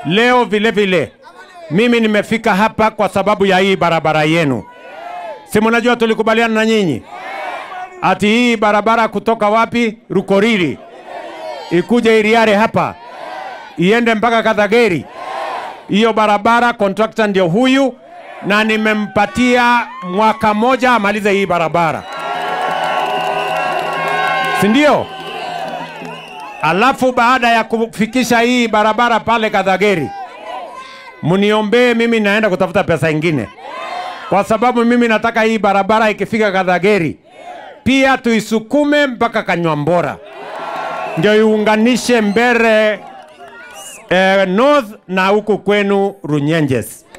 Leo vile vile mimi nimefika hapa kwa sababu ya hii barabara yenu. Si mnajua tulikubaliana na nyinyi ati hii barabara kutoka wapi Rukoriri ikuje Iriare hapa iende mpaka Kadhageri. Hiyo barabara contractor ndio huyu, na nimempatia mwaka moja amalize hii barabara, si ndio? Alafu baada ya kufikisha hii barabara pale Kadhageri, mniombee mimi, naenda kutafuta pesa ingine, kwa sababu mimi nataka hii barabara ikifika Kadhageri pia tuisukume mpaka Kanywambora, ndio iunganishe Mbere eh, North na huku kwenu Runyenjes.